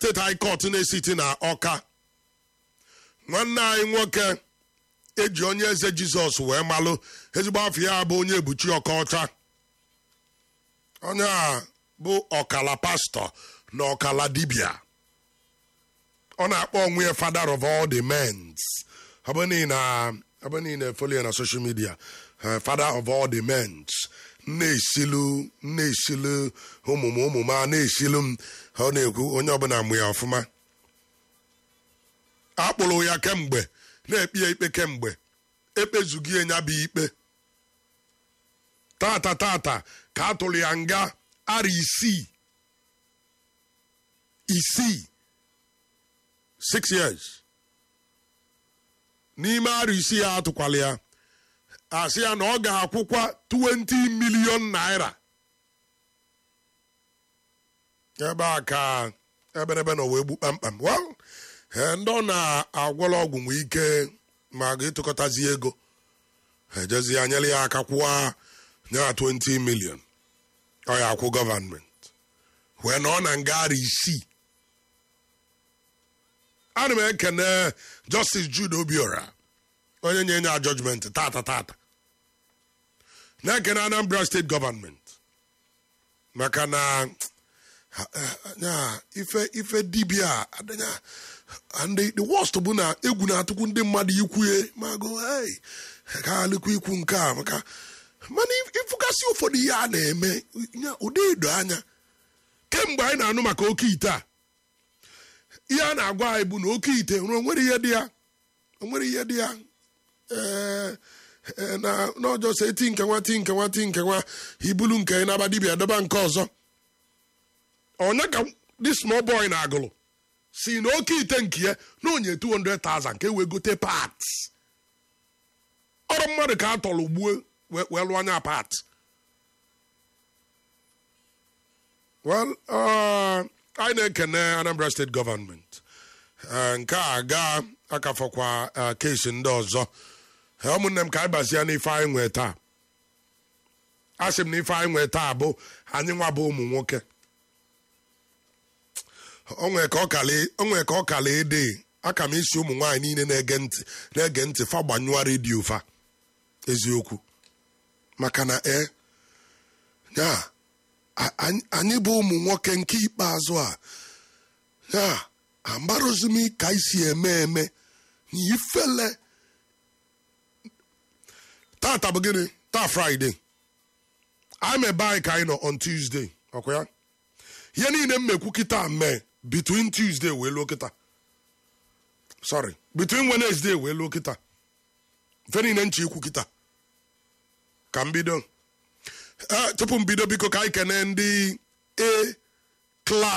steeti high court na-esiti na ọka nwanne anyị nwoke eji onye eze jizọs wee malụ ezigbo afọ ya bụ onye ebuchi ọkọcha onye a bụ ọkala pastọ na ọkala dibia ọ na-akpọ onwe ya father of all the mens ọ bụ niile folio na social media father of all the mens na-esilu na-esilu ụmụm ụmụm a na-esilu m ọ na-ekwu onye ọbụla mụ ya ọfụma akpụrụ ya kemgbe na-ekpe ya ikpe kemgbe ekpezughị ya bụ ikpe tata tata ka a tụrụ ya nga ara isii isii six years n'ime ara isii ya atụkwala ya asị ya na ọ ga-akwụkwa 20 million naira ebe a ka eberebe na wee gbu kpamkpam well ndị ọ na-agwọrọ ọgwụ nwee ike ma ga-etụkọtazi ego ejezi ya nyere ya aka kwụwa nye 20 million ọ ya akwụ gọvanmenti wee na ọ na ngagharị isii ana m ekene justice jude obiora onye nye nya judgment tata tata na-ekene anambra steeti gọvanmenti maka na ife ife dibia adịnya ndị the worst bụ na egwu na-atụkwu ndị mmadụ ikwue ma go ka alịkwa ikwu nke a maka mana ịfụgasị ụfọdụ ihe a na-eme ụdị edo anya kemgbe anyị na-anụ maka oke ite a ihe a na-agwa anyị bụ na oke ite nwere onwere ihe dị ya onwere ihe dị ya na n'ọjọọ sọ eti nke nwa ti nke nwa ti nke nwa ibulu nke na-aba dibia dọba nke ọzọ onye ka dị small boy na-agụlụ si na oke ite nke ya na onye 200,000 ka e wee gote parts ọrụ mmadụ ka a tọrọ gbuo wee lụọ anya part well anyị na-ekene Anambra steeti gọọmenti nke a gaa akafọkwa kesi ndị ọzọ ụmụnne m ka anyị bazie n'ife anyị nwee taa a sị m na ife anyị nwee taa bụ anyị nwa bụ ụmụ nwoke onwe ka ọ kala ede aka m isi ụmụ nwaanyị niile na-ege ntị na-ege ntị fa gbanyụọ redio fa eziokwu maka na e ya anyị bụ ụmụ nwoke nke ikpeazụ a ya amarozi m ka isi eme eme na ifele tata bụ gịnị taa fraịde I'm ebe anyị ka anyị nọ on Tuesday ọkwa ya ihe niile m mekwu kịta mee between Tuesday wee luo kịta sorry between Wednesday wee luo kịta mfe niile nche ikwu kịta ka m bido tupu m bido biko ka anyị kene ndị a class